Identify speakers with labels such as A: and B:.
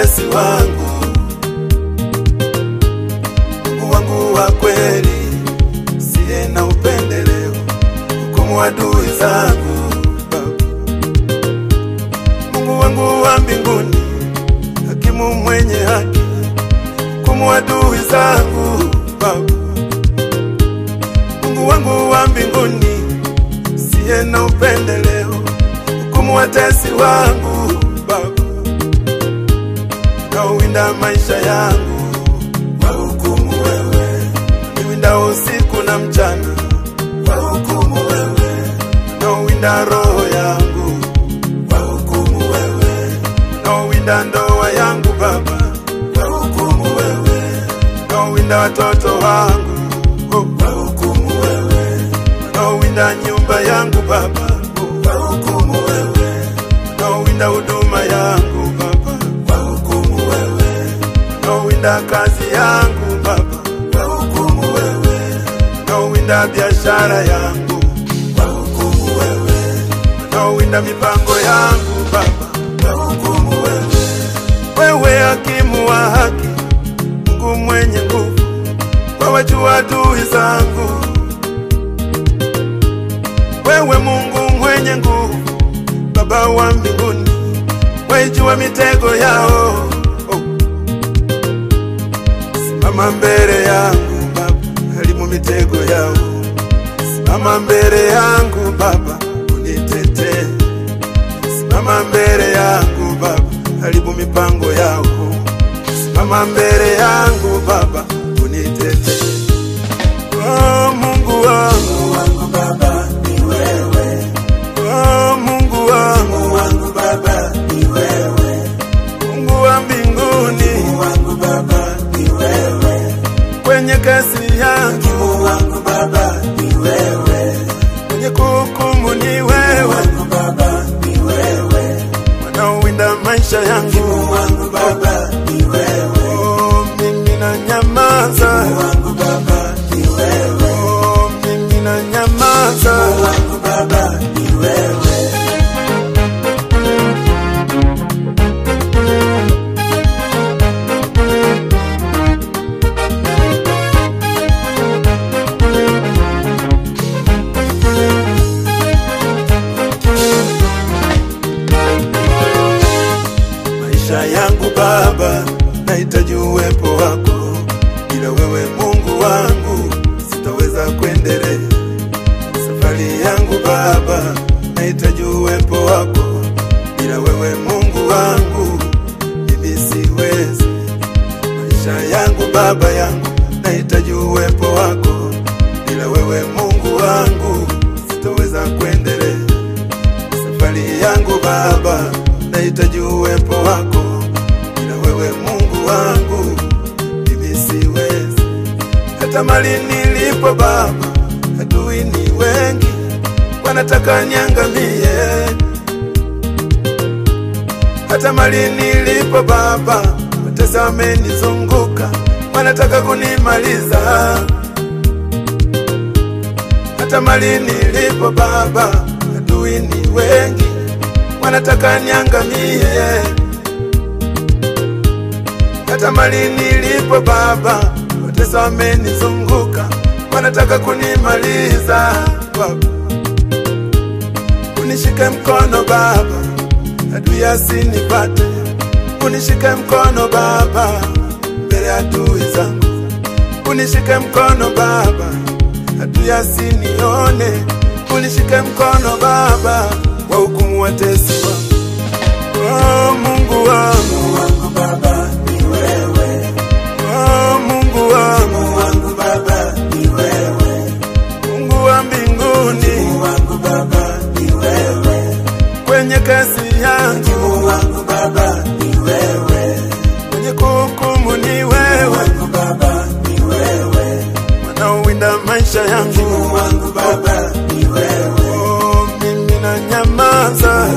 A: watesi wangu, Mungu wangu wa kweli, siye na upendeleo, hukumu adui zangu Baba. Mungu wangu wa mbinguni, hakimu mwenye haki, hukumu adui zangu Baba. Mungu wangu wa mbinguni, siye na upendeleo, hukumu watesi wangu Baba unaowinda maisha yangu, wahukumu wewe. Niwinda usiku na mchana, wahukumu wewe. Unaowinda roho yangu, wahukumu wewe. Unaowinda ndoa yangu Baba, wahukumu wewe. Unaowinda watoto wangu, oh, wahukumu wewe. Unaowinda nyumba yangu Baba, oh, wahukumu wewe. Unaowinda huduma yangu Baba, wahukumu wewe. Unaowinda kazi yangu Baba, wahukumu wewe. Unaowinda biashara yangu, wahukumu wewe. Unaowinda mipango yangu Baba, wahukumu wewe. Wewe hakimu wa haki, Mungu mwenye nguvu, wawajua adui zangu. Wewe Mungu mwenye nguvu, Baba wa mbinguni, waijua mitego yao. Oh. Simama mbele yangu Baba, harimu mitego yao. Simama mbele yangu Baba, unitetee. Simama mbele yangu Baba, haribu mipango yao. Simama mbele yangu Baba, unitetee. Oh, Mungu wangu, wangu Baba, ni wewe. Oh, Mungu wangu, Mungu wangu Baba, ni wewe. Mungu wa mbinguni, Mungu wangu Baba, ni wewe. Kwenye kasi yangu, Mungu wangu Baba, ni wewe. Kwenye kuhukumu ni wewe, wangu Baba, ni wewe. Wanaowinda maisha yangu, Mungu wangu Baba, ni wewe. Oh, mimi na nyamaza, Mungu wangu Baba, ni wewe. Oh, mimi na nyamaza, Mungu wangu Baba, ni wewe. maisha yangu Baba, nahitaji uwepo wako. Bila wewe Mungu wangu, sitaweza kuendelea safari yangu Baba, nahitaji uwepo wako. Bila wewe Mungu wangu, mimi siwezi. Maisha yangu Baba yangu, nahitaji uwepo wako. Bila wewe Mungu wangu, sitaweza kuendelea safari yangu Baba, nahitaji uwepo wako. Bila wewe Mungu wangu, mimi siwezi. Hata mali nilipo Baba, adui ni wengi, wanataka niangamie. Hata mali nilipo Baba, watesi wamenizunguka, wanataka kunimaliza. Hata mali nilipo Baba, adui ni wengi, wanataka niangamie. Hata mali nilipo Baba, watesi wamenizunguka, wanataka kunimaliza. Baba, unishike mkono Baba, adui asinipate. Unishike mkono Baba, mbele ya adui zangu. Unishike mkono Baba, adui asinione. Unishike mkono Baba, wahukumu watesi wangu. Oh, Mungu wangu, wangu Baba, ni wewe. Oh, Mungu wangu, Mungu wangu Baba, ni wewe. Mungu wa mbinguni, Mungu wangu Baba, ni wewe. Kwenye kasi yangu, Mungu wangu Baba, ni wewe. Kwenye kuhukumu ni wewe, wangu Baba, ni wewe. Wanaowinda maisha yangu, Mungu wangu Baba, ni wewe. Oh, mimi na nyamaza,